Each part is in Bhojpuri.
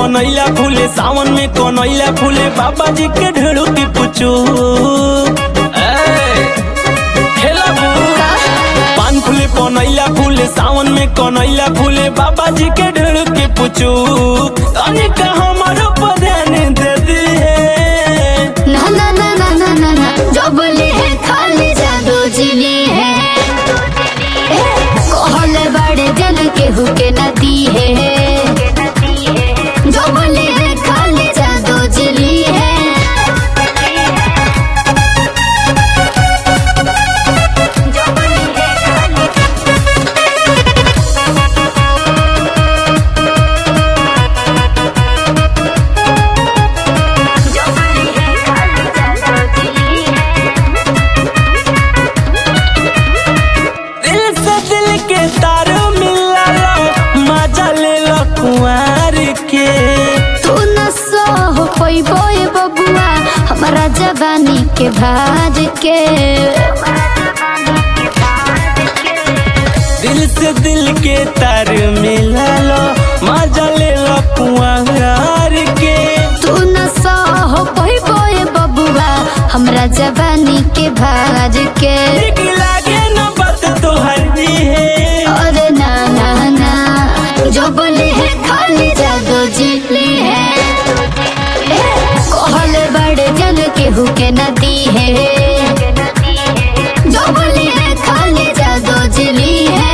कनैला फूले सावन में कनैला फूले बाबा जी के ढेड़ू की पुचू पान फूले कनैला फूले सावन में कनैला फूले बाबा जी के ढेड़ू की पुचू तनिक हमारो पर ध्यान दे दी है ना ना ना ना ना ना ना जो बोले है खाली जादू जिली है कहले बड़े जन केहू के नदी है जो बोले है खाली जादू जिली है दिल से दिल के तार मिला मजा ले लो कुंवर के तू न सह पैबो ए बबुआ हमारा जवानी के भाज के दिल से दिल के तार मिला लो मजा ले लो कुंवर के तू न सह पैबो ए बबुआ हमरा जवानी के भाज के ठीक लागे न बात तोहर दी है अरे ना ना ना जो बोले है खाली जादू जिली है कहले बड़े जन केहू के नदी है जो बोले है खाली जादू जिली है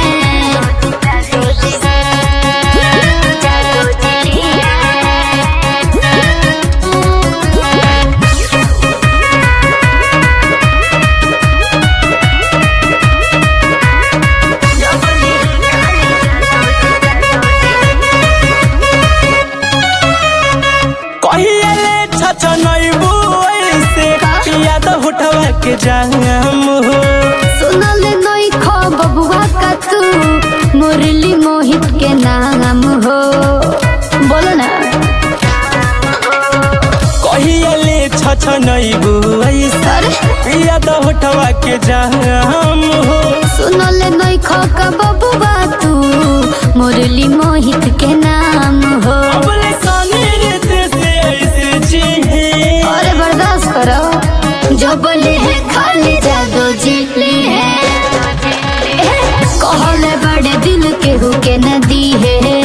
कहिए ले छछ नैबू ऐसे याद उठवा के जाम हो सुनल नई खो बबुआ का तू मुरली मोहित के नाम हो बोलो ना कहिए ले छछ नैबू ऐसे अरे याद उठवा के जाम हो सुनल नई खो का बबुआ तू मुरली मोहित के नाम हो अबले सानी रित से ऐसे जी है अरे बर्दाश्त करो जो बोले है खाली जादू जिली है कहले बड़े दिल केहू के नदी है